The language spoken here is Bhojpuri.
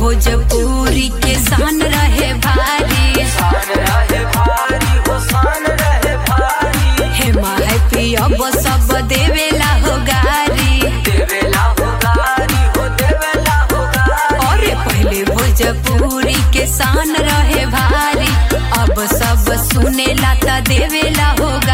भोजपुरी के शान रहे भारी शान रहे भारी हो शान रहे भारी हे माहे पियब सब देवेला हो गारी देवेला हो गारी हो देवेला हो गारी और पहले भोजपुरी के शान रहे भारी अब सब सुनेला त देवेला हो